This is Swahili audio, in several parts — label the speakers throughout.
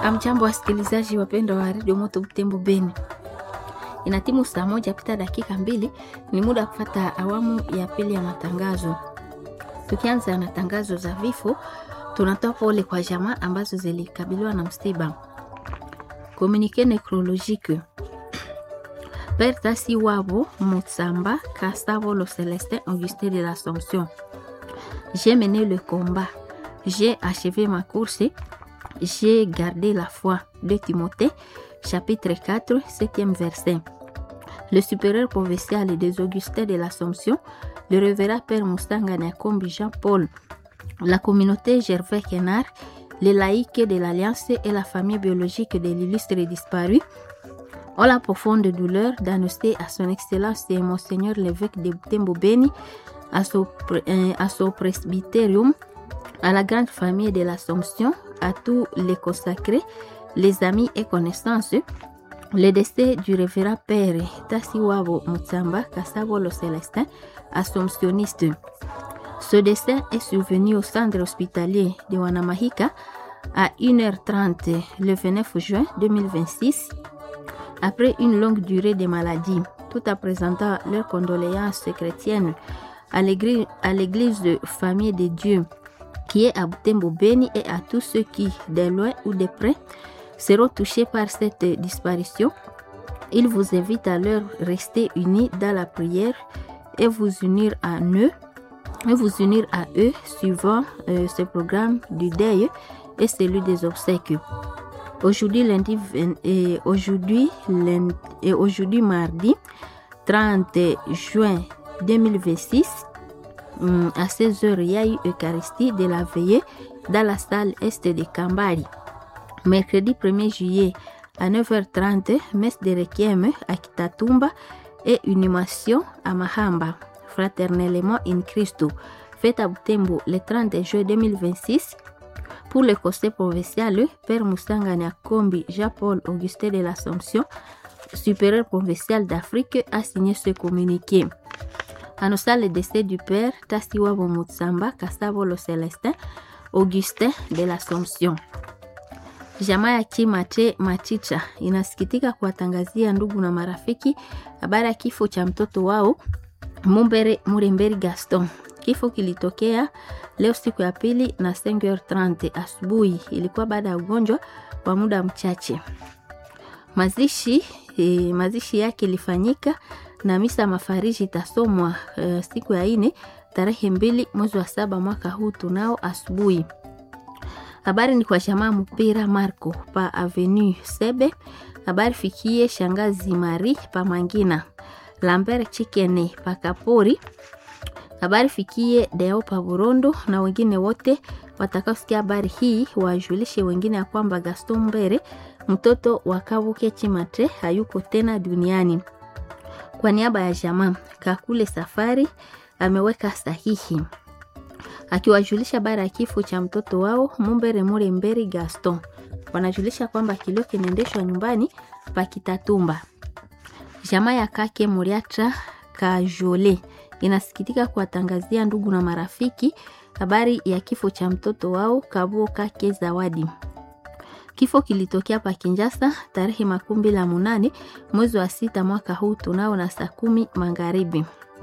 Speaker 1: Amjambo wasikilizaji wapendwa wa redio Moto Butembo Beni, ina timu saa moja pita dakika mbili, ni muda wa kufata awamu ya pili ya matangazo. Tukianza na tangazo za vifo, tunatoa pole kwa jamaa ambazo zilikabiliwa na msiba. Communique necrologique Père Tasi Wabo Mutsamba Kasavo Lo Célestin Augustin de l'Assomption. J'ai mené le combat, j'ai achevé ma course, j'ai gardé la foi. De Timothée, chapitre 4, 7e verset. Le supérieur provincial des Augustins de l'Assomption, le révérend Père Moustanga Nakombi Jean-Paul, la communauté Gervais Kenard, les laïcs de l'Alliance et la famille biologique de l'illustre disparu ont la profonde douleur d'annoncer à son Excellence et Monseigneur l'évêque de Butembo Beni, à son, euh, à son presbytérium, à la grande famille de l'Assomption, à tous les consacrés, les amis et connaissances, le décès du révérend Père Tassiwabo Mutsamba Kassabo le Célestin, assomptionniste. Ce décès est survenu au centre hospitalier de Wanamahika à 1h30 le 29 juin 2026 après une longue durée de maladie, tout en présentant leurs condoléances chrétiennes à l'église de Famille de Dieu qui est à Butembo Beni et à tous ceux qui, de loin ou de près, seront touchés par cette disparition. Il vous invite à leur rester unis dans la prière et vous unir à eux, et vous unir à eux suivant euh, ce programme du deuil et celui des obsèques. Aujourd'hui, lundi, et aujourd'hui, lundi, et aujourd'hui, mardi 30 juin 2026, à 16h, il y a eu Eucharistie de la veillée dans la salle Est de Kambari. Mercredi 1er juillet à 9h30, messe de Requiem à Kitatumba et inhumation à Mahamba, fraternellement in Christo, fête à Butembo le 30 juin 2026 pour le conseil provincial, Père Moussanga Kombi Jean-Paul Augustin de l'Assomption, supérieur provincial d'Afrique, a signé ce communiqué. Annonçant le décès du Père Tassiwabo Mutsamba Kasabo Lo Celestin, Augustin de l'Assomption. Jamaa ya Chimate Machicha inasikitika kuwatangazia ndugu na marafiki habari ya kifo cha mtoto wao Mumbere Muremberi Gaston. Kifo kilitokea leo siku ya pili na 5h30 asubuhi. Ilikuwa baada ya ugonjwa wa muda mchache. Mazishi e, mazishi yake ilifanyika na misa mafariji itasomwa e, siku ya ine tarehe mbili mwezi wa saba mwaka huu tunao asubuhi. Habari ni kwa jamaa mpira Marco pa Avenue Sebe. Habari fikie shangazi Mari pa Mangina. Lambert Chikene pa Kapori habari fikie Deo pa Burondo na wengine wote watakaosikia habari hii wajulishe wengine ya kwamba Gaston Mbere mtoto wa Kabuke Chimatre hayuko tena duniani. Kwa niaba ya jamaa Kakule Safari ameweka sahihi akiwajulisha habari ya kifo cha mtoto wao Mumbere Mure Mberi Gaston. Wanajulisha kwamba kilio kinaendeshwa nyumbani pa Kitatumba. Jamaa ya Kake Muriatra Kajole inasikitika kuwatangazia ndugu na marafiki habari ya kifo cha mtoto wao Kabuo Kake Zawadi. Kifo kilitokea pa Kinjasa tarehe makumi la munane mwezi wa sita mwaka huu tunao na saa kumi magharibi.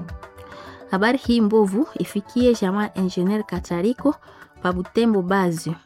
Speaker 1: Habari hii mbovu ifikie jamaa Engineer Katariko pa Butembo Bazi.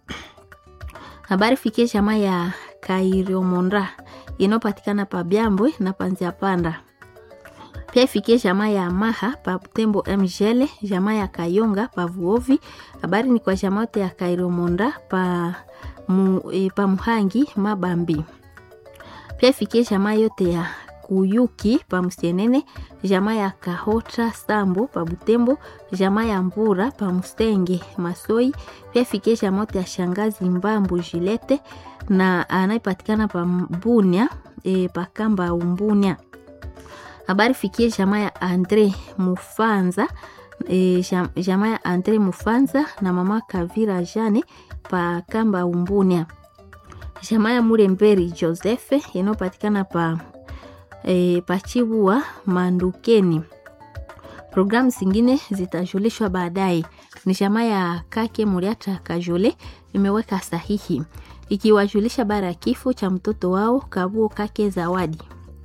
Speaker 1: Habari fikie jamaa ya Kairiomonda inayopatikana pa Byambwe na Panzia Panda pia ifikie jamaa ya Maha pa Butembo Mjele, jamaa ya Kayonga pa Vuovi. Habari ni kwa jamaa yote ya Kairomonda pa, mu, e, pa Muhangi Mabambi. Pia ifikie jamaa yote ya Kuyuki pa Msienene, jamaa ya Kahota Sambo pa Butembo, jamaa ya Mbura pa Mustenge Masoi. Pia ifikie jamaa yote ya Shangazi Mbambu Jilete na anayepatikana pa Mbunia e, pa Kamba Umbunia habari fikie jamaa ya Andre Mufanza e, jamaa ya Andre Mufanza na mama Kavira Jane pa Kamba Umbunia, jamaa ya Muremberi Josefe inayopatikana pa e, Pachibua Mandukeni. Programu zingine zitajulishwa baadaye. Ni jamaa ya Kake Muriata Kajole imeweka sahihi ikiwajulisha bara ya kifo cha mtoto wao Kabuo Kake Zawadi.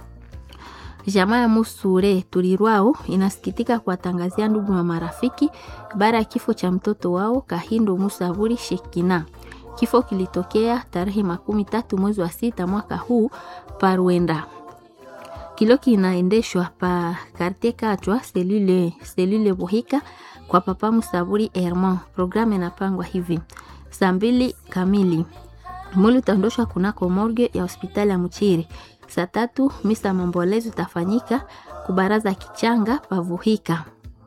Speaker 1: Jamaa ya Musure Tulirwao inasikitika kuwatangazia ndugu na marafiki bara ya kifo cha mtoto wao Kahindo Musavuri Shekina. Kifo kilitokea tarehe makumi tatu mwezi wa sita mwaka huu Parwenda. Kilo kinaendeshwa pa Kartie Katwa selule, selule Buhika kwa papa Musavuri Herman. Programu inapangwa hivi: saa mbili kamili mwili utaondoshwa kunako morgue ya hospitali ya Mchiri. Saa tatu misa mambolezo itafanyika kubaraza kichanga pavuhika.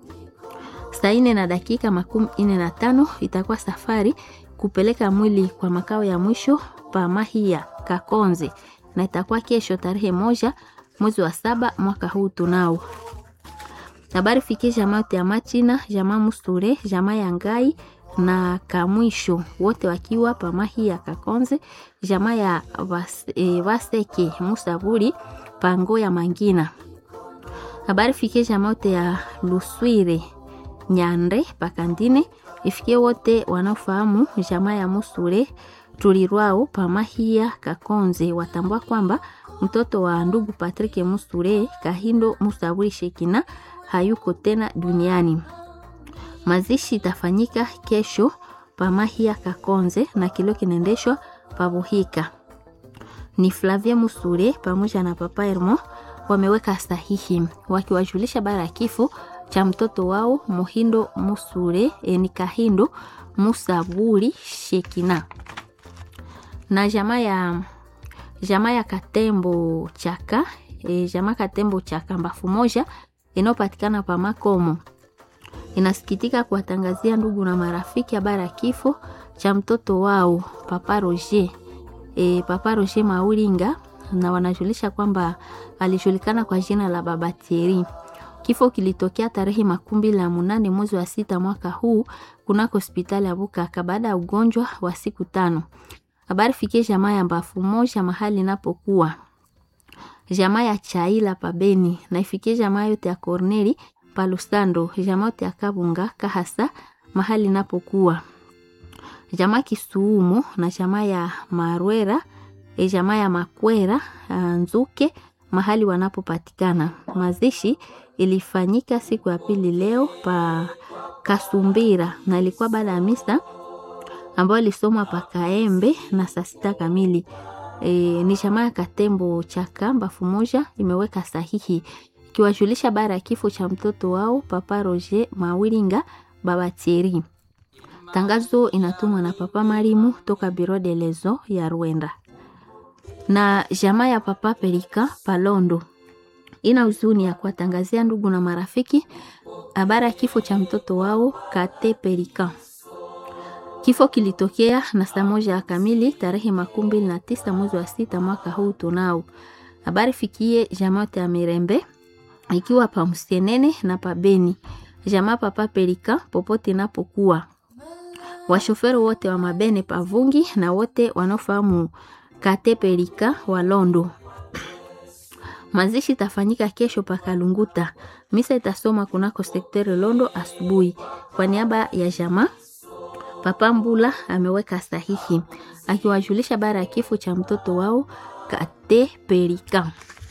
Speaker 1: Saa ine na dakika makumi ine na tano itakuwa safari kupeleka mwili kwa makao ya mwisho pa Mahia Kakonze, na itakuwa kesho tarehe moja mwezi wa saba mwaka huu tunao habari fikie jamaa yote ya Machina, jamaa Musture, jamaa ya Ngai na Kamwisho wote wakiwa pamahi ya Kakonze, jamaa ya vas, e, Vaseke Musaburi pango ya Mangina. Habari fikie jamaa yote ya Luswire Nyande Pakandine, ifikie wote wanaofahamu jamaa ya Musure Tulirwao pamahia Kakonze, watambua kwamba mtoto wa ndugu Patrick Musure Kahindo Musaburi Shekina hayuko tena duniani. Mazishi itafanyika kesho pamahia Kakonze na kilio kinaendeshwa pabuhika. Ni Flavia Musure pamoja na papa Hermo wameweka sahihi wakiwajulisha bara ya kifo cha mtoto wao Muhindo Musure e, ni Kahindo Musaburi Shekina na jamaa ya jamaa ya Katembo Chaka e, jamaa Katembo Chaka mbafu moja inayopatikana pa Makomo inasikitika kuwatangazia ndugu na marafiki habari ya kifo cha mtoto wao Papa Roger e, Papa Roger Mauringa, na wanajulisha kwamba alijulikana kwa jina la Baba Thierry. Kifo kilitokea tarehe makumi mbili na munane mwezi wa sita mwaka huu kunako hospitali ya Bukaka baada ya ugonjwa wa siku tano. Habari fikie jamaa ya mbafu moja mahali inapokuwa jamaa ya Chaila pabeni na ifikie jamaa yote ya Corneli Palusando, jamaa yote ya Kabunga Kahasa mahali inapokuwa jamaa Kisuumo na jamaa ya Marwera e jamaa ya Makwera Nzuke mahali wanapopatikana. Mazishi ilifanyika siku ya pili leo pa Kasumbira na ilikuwa baada ya misa ambayo ilisomwa pa Kaembe na saa sita kamili. E, ni jamaa ya Katembo Chaka mbafu moja imeweka sahihi ikiwajulisha bara ya kifo cha mtoto wao Papa Roger Mawiringa Baba Thierry. Tangazo inatumwa na Papa Marimu toka Biro de Lezo ya Rwanda. Na jamaa ya Papa Perika Palondo ina huzuni ya kuwatangazia ndugu na marafiki habari ya kifo cha mtoto wao Kate Perika. Kifo kilitokea na saa moja kamili tarehe makumi mbili na tisa mwezi wa sita mwaka huu tunao. Habari fikie jamaa ya Mirembe ikiwa pa Msenene na pa Beni. Jamaa Papa Perika popote inapokuwa. Washoferi wote wa mabene pavungi na wote wanaofahamu Kate Perika wa Londo. Mazishi itafanyika kesho pa Kalunguta. Misa itasoma kunako sekteri Londo asubuhi. Kwa niaba ya jamaa Papa Mbula ameweka sahihi akiwajulisha bara ya kifo cha mtoto wao Kate Perika.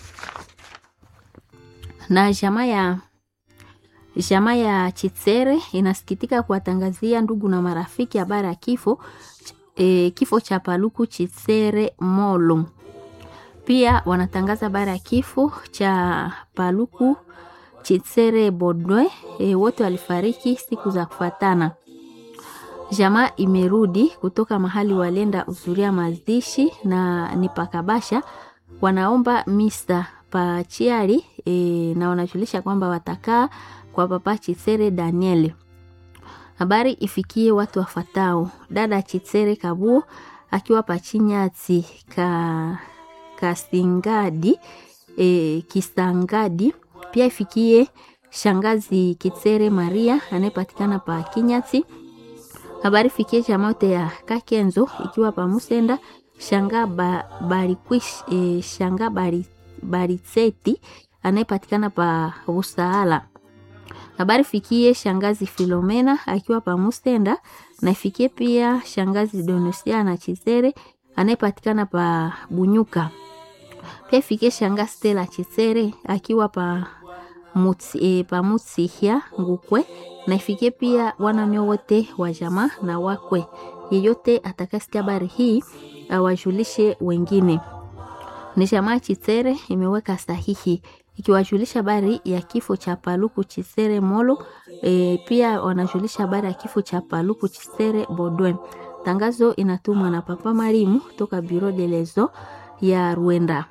Speaker 1: Na jamaa ya jamaa ya Chitsere inasikitika kuwatangazia ndugu na marafiki habari ya kifo e, kifo cha Paluku Chitsere Molo. Pia wanatangaza habari ya kifo cha Paluku Chitsere Bodwe. E, wote walifariki siku za kufatana. Jamaa imerudi kutoka mahali walenda uzuria mazishi na ni pakabasha, wanaomba misa pa chiari e, na wanajulisha kwamba watakaa kwa Papa Chitsere Daniel. Habari ifikie watu wafatao: dada Chitsere Kabuo akiwa pachinyati ka kasingadi e, kisangadi. Pia ifikie shangazi Kitsere Maria anayepatikana pa Kinyati. Habari fikie jamote ya Kakenzo ikiwa pa Musenda shanga ba, barikwish, e, shanga bari, baritseti anayepatikana pa Usaala. Habari fikie shangazi Filomena akiwa pa Musenda na ifikie pia shangazi Donosia na Chizere anayepatikana pa Bunyuka. Pia ifikie shanga Stella Chisere akiwa pa mutsi, e, pa Mutsihya Ngukwe, na ifikie pia wananyo wote wa jamaa na wakwe. Yeyote atakasikia habari hii awajulishe wengine. Ni jamaa Chisere imeweka sahihi ikiwajulisha habari ya kifo cha Paluku Chisere Molo. E, pia wanajulisha habari ya kifo cha Paluku Chisere Bodwe. Tangazo inatumwa na Papa Marimu toka Bureau de lezo ya Rwenda.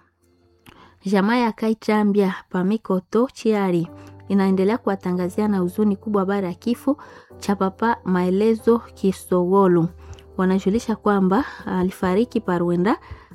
Speaker 1: Jamaa ya Kaichambia Pamikoto Chiari inaendelea kuwatangazia na huzuni kubwa habari ya kifo cha Papa Maelezo Kisogolu. Wanajulisha kwamba alifariki pa Rwenda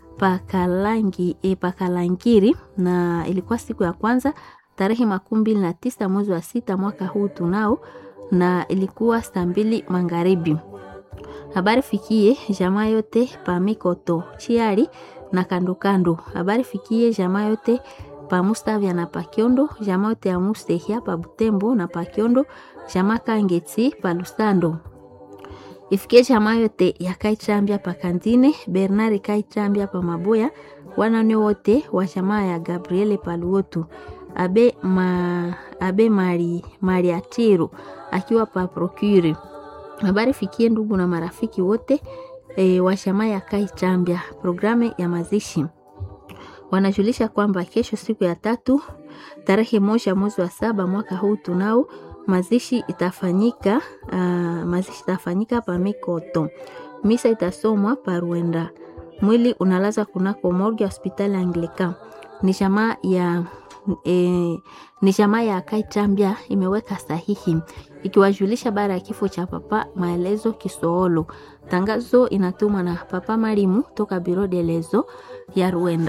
Speaker 1: pakalangi e, pakalangiri na ilikuwa siku ya kwanza tarehe makumi mbili na tisa mwezi wa sita mwaka huu tunao, na ilikuwa saa mbili magharibi. Habari fikie jamaa yote pa Mikoto Chiari na kando kando. Habari fikie jamaa yote pa Mustavya na Pakiondo, jamaa yote ya Mustehia pa Butembo na Pakiondo, jamaa Kangeti pa Lusando ifikie jamaa yote ya Kaichambia pa Kandine, Bernard Kaichambia pa Maboya, wanane wote wa jamaa ya Gabriele Paluotu, abe, ma, abe Mari, Mariatiru akiwa pa Procure. Habari fikie ndugu na marafiki wote e, wa jamaa ya Kaichambia. Programu ya mazishi wanajulisha kwamba kesho siku ya tatu tarehe moja mwezi wa saba mwaka huu tunao mazishi itafanyika uh, mazishi itafanyika pa Mikoto. Misa itasomwa pa Rwenda. Mwili unalazwa kunako morgue hospitali Anglican. Ni jamaa ya e, ni jamaa ya Kaichambia imeweka sahihi ikiwajulisha bara ya kifo cha Papa Maelezo Kisoolo. Tangazo inatumwa na Papa Marimu toka Bureau de lezo ya Rwenda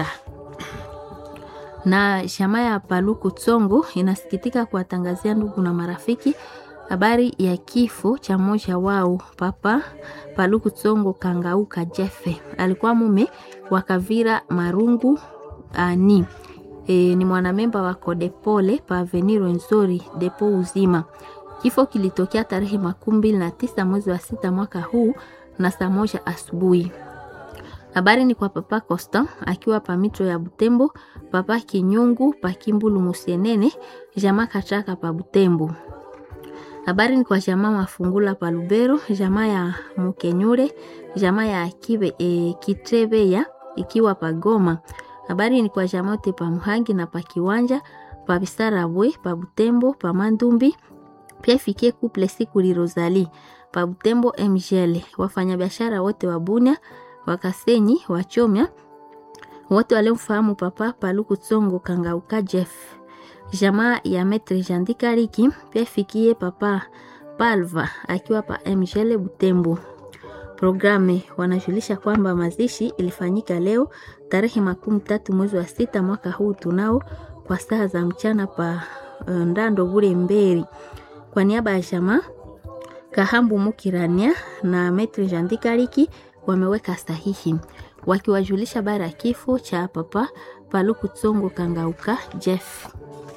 Speaker 1: na jamaa ya Paluku Tsongo inasikitika kuwatangazia ndugu na marafiki habari ya kifo cha mmoja wao Papa Paluku Tsongo Kangauka Jefe. Alikuwa mume wa Kavira Marungu ani e, ni mwanamemba wa Kodepole pa Avenir Nzori depo uzima. Kifo kilitokea tarehe makumi mbili na tisa mwezi wa sita mwaka huu na saa moja asubuhi. Habari ni kwa Papa Costa akiwa pa mitro ya Butembo, Papa Kinyungu pa Kimbulu Musienene, jamaa Kachaka pa Butembo. Habari ni kwa jamaa Mafungula pa Lubero, jamaa ya Mukenyure, jamaa ya Kibe, e, Kitrebeya ikiwa pa Goma. Habari ni kwa jamaa yote pa Muhangi na pa Kiwanja, pa Bisarabwe, pa Butembo, pa Mandumbi. Pia ifikie couple siku li Rosalie pa Butembo MGL. Wafanyabiashara wote wa Bunia Wakasenyi Wachomya wote waliomfahamu Papa Paluku Tsongo Kangauka Jeff, jamaa ya Metre Jandikariki pia ifikie Papa Palva akiwa pa Mgele Butembo. Programe wanajulisha kwamba mazishi ilifanyika leo tarehe makumi tatu mwezi wa sita mwaka huu tunao kwa saa za mchana pa Ndando Bure Mberi. Kwa niaba ya jamaa Kahambu Mukirania na Metre Jandikariki wameweka sahihi wakiwajulisha bara ya kifo cha Papa Paluku Tsongo Kangauka Jeff.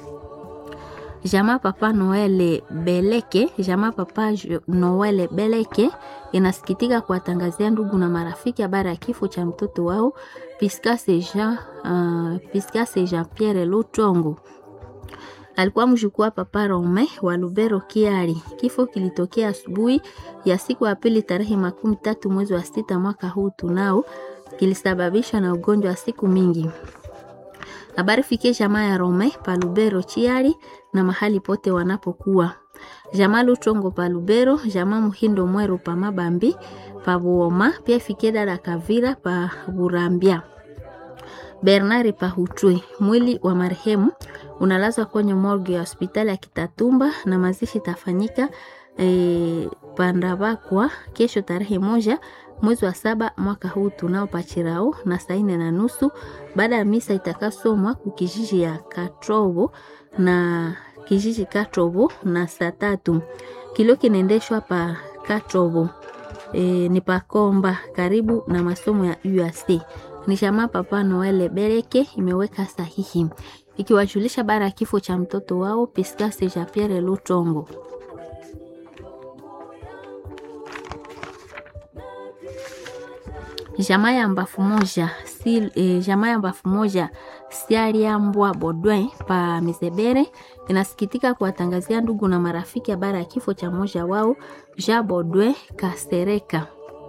Speaker 1: Jamaa Papa Noele Beleke, jamaa Papa Noele Beleke inasikitika kuwatangazia ndugu na marafiki habari ya kifo cha mtoto wao Piscase Jean, uh, Piscase Jean Pierre Lutongo alikuwa mjukuu wa Papa Rome wa Lubero Kiari. Kifo kilitokea asubuhi ya siku ya pili tarehe makumi tatu mwezi wa sita mwaka huu tunao, kilisababishwa na ugonjwa wa siku mingi. Habari fikie jamaa ya Rome pa Lubero Chiari na mahali pote wanapokuwa jamaa Lutongo pa Lubero, jamaa Muhindo Mweru pa Mabambi pa Buoma, pia fikie dada Kavira pa Burambia Bernard Pahutwe. Mwili wa marehemu unalazwa kwenye morgue ya hospitali ya Kitatumba na mazishi tafanyika e, Pandabakwa kesho tarehe moja mwezi wa saba mwaka huu tunao pachirao na saa nne na nusu baada ya misa itakasomwa kukijiji ya Katrobo na kijiji Katrobo na saa tatu kilio kinaendeshwa pa Katrobo e, ni pakomba karibu na masomo ya UAC ni jamaa Papa Noele Bereke imeweka sahihi ikiwajulisha bara ya kifo cha mtoto wao Piscase Jean Pierre Lutongo. jamaa ya mbafu moja si, e, jamaa ya mbafu moja sialiambwa Bodwin pa Mizebere inasikitika kuwatangazia ndugu na marafiki habari ya kifo cha mmoja wao Jean Bodwin Kasereka.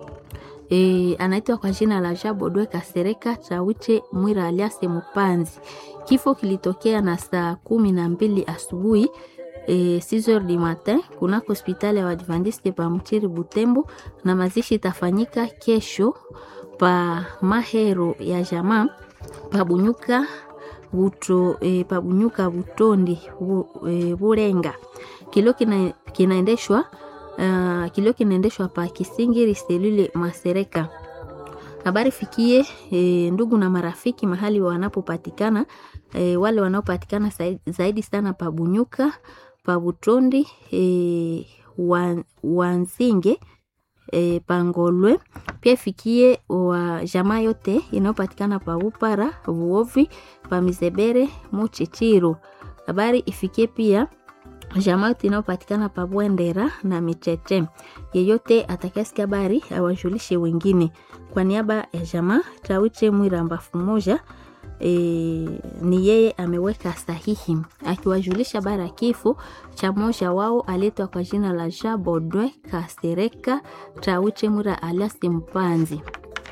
Speaker 1: E, anaitwa kwa jina la Jean Bodwe Kasereka Chawiche Mwira alias Mupanzi. Kifo kilitokea na saa kumi na mbili asubuhi e, 6 du matin kunako hospitali ya Waadventiste pa Mchiri Butembo, na mazishi itafanyika kesho pa mahero ya jamaa pabunyuka buto e, pabunyuka butondi bu, e, burenga kilio kina, kinaendeshwa Uh, kilio kinaendeshwa pa Kisingiri selule Masereka. Habari fikie e, ndugu na marafiki mahali wanapopatikana e, wale wanaopatikana zaidi sana pa Bunyuka, pa Butondi, e, wan, Wanzinge e, Pangolwe. Pia fikie wa jamaa yote inayopatikana pa Upara, Vuovi, pa Mizebere, Muchichiro. Habari ifikie pia jamaa yote inayopatikana pa Bwendera na Micheche. Yeyote atakayesikia habari awajulishe wengine. Kwa niaba ya jamaa Tawiche Mwira mbafu moja e, ni yeye ameweka sahihi akiwajulisha habari ya kifo cha mmoja wao aletwa kwa jina la Jean Bodwe Kasereka Tawiche Mwira alias Mpanzi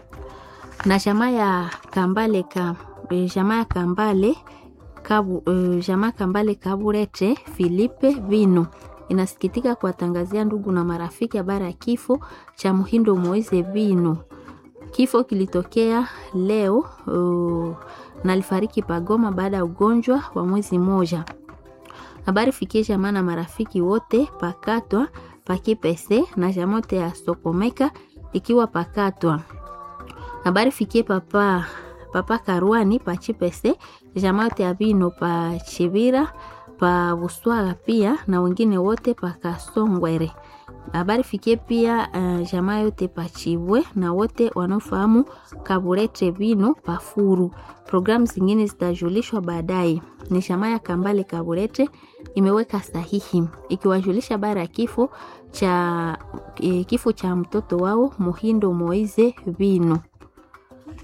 Speaker 1: na jamaa ya Kambale ka, e, jamaa ya Kambale Kabu, uh, jamaa Kambale Kaburete Filipe Vino inasikitika kuwatangazia ndugu na marafiki habari ya kifo cha Muhindo Moise Vino. Kifo kilitokea leo uh, na alifariki Pagoma baada ya ugonjwa wa mwezi mmoja. Habari fikie jamaa na marafiki wote pakatwa pakipese na jamote ya Sokomeka ikiwa pakatwa. Habari fikie papa papa Karwani pa Chipese, jamaa yote ya Bino pa Chibira pa Buswaga pia na wengine wote pa Kasongwere. Habari fikie pia uh, jamaa yote pa Chibwe na wote wanaofahamu Kaburete Bino pa Furu. Programu zingine zitajulishwa baadaye. Ni jamaa ya Kambale Kaburete imeweka sahihi ikiwajulisha habari ya kifo cha e, kifo cha mtoto wao Muhindo Moize Bino.